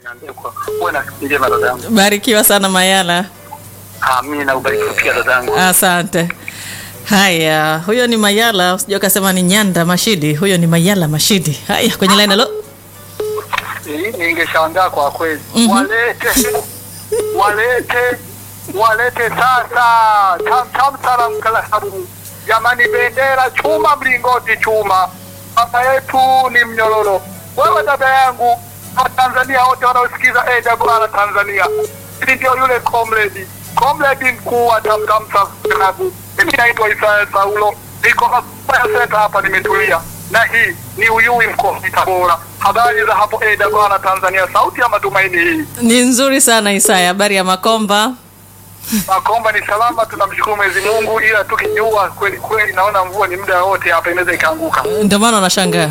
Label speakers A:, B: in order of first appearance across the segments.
A: Nyandekwa. Uwe na siku njema dadangu.
B: Barikiwa sana Mayala.
A: Amina, ubarikiwe pia dadangu.
B: Asante. Haya, huyo ni Mayala, usije ukasema ni Nyanda Mashidi. Huyo ni Mayala Mashidi. Haya, kwenye line halo.
A: Eh, Ningeshangaa kwa kweli.
B: Mhm.
A: Walete walete walete sasa tam tam salam kala sabu. Jamani, bendera chuma, mlingoti chuma. Baba yetu ni mnyororo. Wewe dada yangu wa Tanzania wote wanaosikiza AWR Tanzania, hili ndio yule comrade comrade mkuu wa Tamtam Klabu. Mimi naitwa Isaya Saulo, niko hapa senta hapa, nimetulia na hii ni Uyui mkoani Tabora. Habari za hapo AWR Tanzania, sauti ya matumaini hii.
B: Ni nzuri sana Isaya, habari ya Makomba?
A: Makomba ni salama, tunamshukuru Mwenyezi Mungu, ila tukijua kweli kweli, naona mvua ni muda wote hapa inaweza ikaanguka.
B: Ndio maana unashangaa.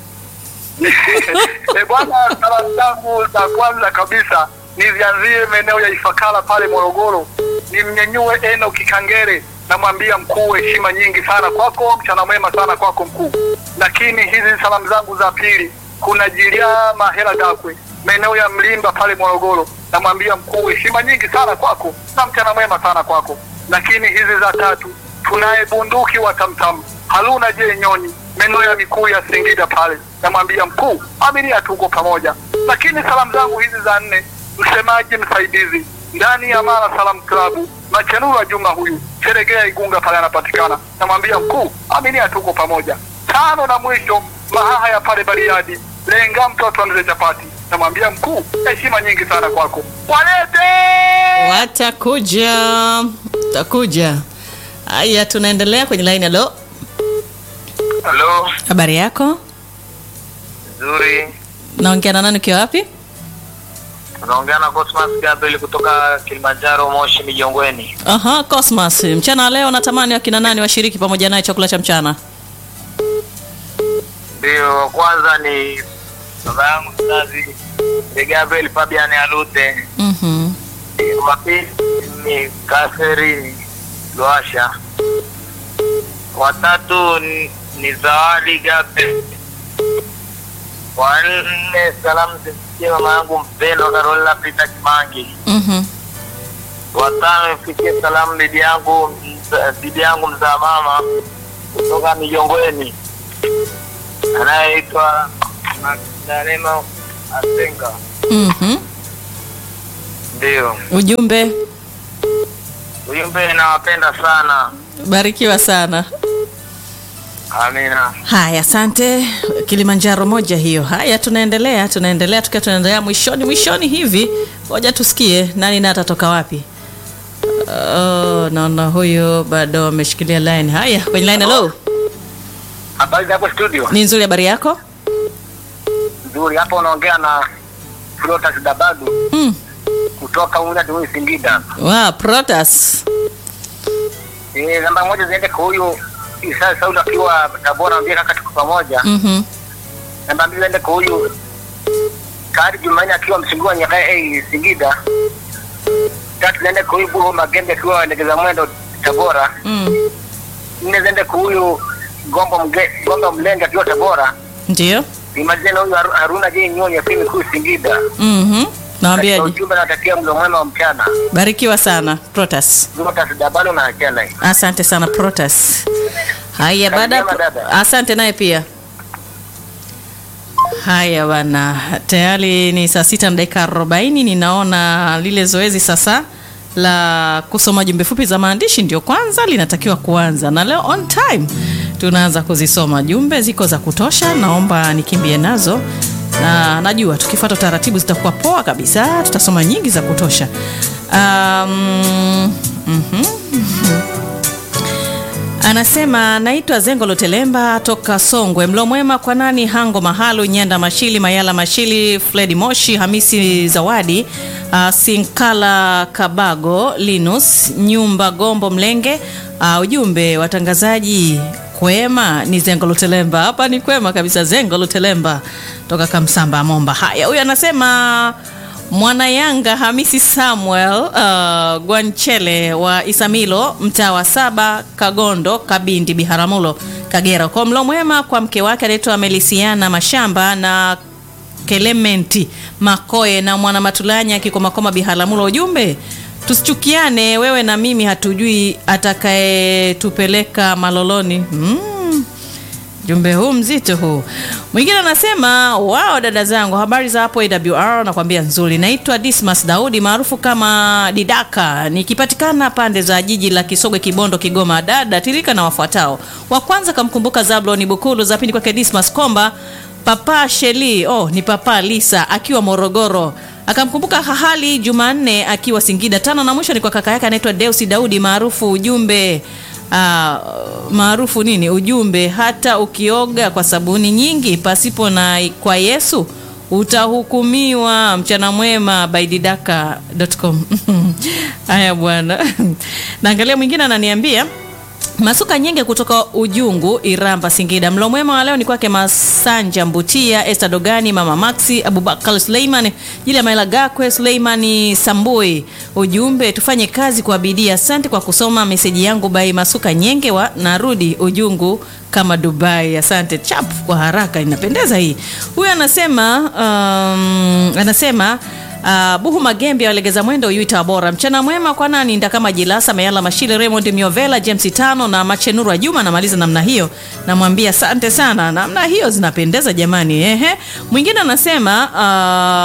A: E bwana, salamu zangu za kwanza kabisa nizianzie maeneo ya Ifakara pale Morogoro, nimnyenyue Eno Kikangere, namwambia mkuu, heshima nyingi sana kwako, mchana mwema sana kwako mkuu. Lakini hizi salamu zangu za pili, kuna Jiliama Hela Dakwe maeneo ya Mlimba pale Morogoro, namwambia mkuu, heshima nyingi sana kwako na mchana mwema sana kwako. Lakini hizi za tatu, tunaye bunduki wa Tamtam Haruna J Nyoni maeneo ya mikuu ya Singida pale, namwambia mkuu, aminia tuko pamoja. Lakini salamu zangu hizi za nne, msemaji msaidizi ndani ya Mara Salam Klabu Machenura Juma huyu Seregea Igunga pale anapatikana, namwambia mkuu, aminia tuko pamoja. Tano na mwisho, Mahaha ya pale Bariadi lenga mtoto wa mzee Chapati, namwambia mkuu, heshima nyingi sana kwako, walete
B: Watakuja, watakuja. Haya, tunaendelea kwenye line halo.
C: Halo,
B: Habari yako?
C: nzuri.
B: Naongea na nani ukiwa wapi?
C: Unaongea na Cosmas Gabriel kutoka Kilimanjaro, Moshi, Mijongweni.
B: Aha, Cosmas. Mchana wa leo natamani wakina nani washiriki pamoja naye chakula cha mchana?
C: Ndio, wa kwanza ni baba yangu mzazi ni Gabriel Fabian Alute.
B: Mhm.
C: Wa pili ni Catherine Lwasha. Watatu ni, ni Zawadi Gabriel. Wa nne salamu zimfikie mama yangu mpendwa Carolina Peter Kimangi.
B: Mhm.
C: watano ifikie salamu bibi yangu mza- bibi yangu mzaa mama kutoka Mijongweni anayeitwa Magdalena Asenga.
B: Mhm.
C: Ndio
B: Ujumbe
C: ujumbe, nawapenda sana.
B: barikiwa sana.
C: Amina.
B: Haya, asante. Kilimanjaro moja hiyo. Haya, tunaendelea, tunaendelea tukiwa tunaendelea mwishoni mwishoni hivi. Ngoja tusikie nani na atatoka wapi. Oh, naona huyo bado ameshikilia line. Haya, kwenye line hello.
A: habari za hapo studio.
B: Ni nzuri habari yako?
A: Nzuri, hapa unaongea na Flotas Dabadu
B: Mm.
A: kutoka Unadui Singida.
B: Wow, Protas.
A: Eh, namba moja ziende kwa huyu Isa Saudi akiwa Tabora, ambia kaka tuko pamoja.
B: Mhm.
A: Namba mbili ziende kwa huyu Kari Jumanne akiwa Msingua Nyakae eh, Singida. Tatu ziende kwa huyu Buho Magembe akiwa Legeza Mwendo Tabora.
B: Mm.
A: Nne ziende kwa huyu Gombo Mge, Gombo Mlenge akiwa Tabora.
B: Ndio.
A: Imalizane na huyu Haru- Haruna J Nyoni akiwa Mikuu Singida.
B: Mhm.
A: Katika
B: Naambiaje?
A: ujumbe natakia mlo mwema wa mchana.
B: Barikiwa sana Protas.
A: Flotas Dabadu na achana hii.
B: Asante sana Protas. Haya, baada ya
A: Karibu
B: ku-
A: dada.
B: asante naye pia. Haya bana, tayari ni saa sita na dakika arobaini. Ninaona lile zoezi sasa la kusoma jumbe fupi za maandishi ndio kwanza linatakiwa kuanza, na leo on time tunaanza kuzisoma jumbe. Ziko za kutosha, naomba nikimbie nazo na najua tukifuata taratibu zitakuwa poa kabisa, tutasoma nyingi za kutosha. Um, mhm. Anasema naitwa Zengo Lutelemba toka Songwe. Mlo mwema kwa nani? Hango Mahalu, Nyanda Mashili, Mayala Mashili, Fredi Moshi, Hamisi Zawadi, uh, Sinkala Kabago, Linus Nyumba, Gombo Mlenge. Uh, ujumbe watangazaji kwema ni Zengo Lutelemba. Hapa ni kwema kabisa, Zengo Lutelemba toka Kamsamba Momba. Haya, huyu anasema Mwana Yanga Hamisi Samuel uh, Gwanchele wa Isamilo mtaa wa saba Kagondo Kabindi Biharamulo Kagera. Kwa mlo mwema kwa mke wake anaitwa Melisiana Mashamba na Kelementi Makoe na mwana Matulanya Kikomakoma Biharamulo. Ujumbe, tusichukiane, wewe na mimi hatujui atakayetupeleka maloloni. mm. Jumbe huu mzito huu. Mwingine anasema wao, dada zangu, habari za hapo AWR, nakwambia nzuri. Naitwa Dismas Daudi maarufu kama Didaka, nikipatikana pande za jiji la Kisogwe, Kibondo, Kigoma. Dada tilika na wafuatao. Wa kwanza kamkumbuka Zablon Bukulu, za pili kwake Dismas Komba, Papa Sheli, oh ni Papa Lisa akiwa Morogoro akamkumbuka Hahali Jumanne akiwa Singida. Tano na mwisho ni kwa kaka yake anaitwa Deusi Daudi maarufu ujumbe Uh, maarufu nini ujumbe, hata ukioga kwa sabuni nyingi pasipo na kwa Yesu utahukumiwa. Mchana mwema baididaka.com. Haya bwana, naangalia mwingine ananiambia Masuka Nyenge kutoka Ujungu, Iramba, Singida. Mlo mwema wa leo ni kwake Masanja Mbutia, Esther Dogani, Mama Maxi, Abubakar Suleiman, Jila Maila Gakwe, Suleimani Sambui. Ujumbe, tufanye kazi kwa bidii. Asante kwa kusoma meseji yangu bai Masuka Nyenge wa narudi Ujungu kama Dubai. Asante chap kwa haraka, inapendeza hii. Huyu anasema um, anasema Uh, Buhu Magembe walegeza mwendo Yuita bora. Mchana mwema kwa nani nda kama Jilasa Mayala Mashile Raymond Miovela James Tano na Machenuru Juma namaliza namna hiyo. Namwambia asante sana. Namna hiyo zinapendeza jamani. Ehe. Mwingine anasema uh,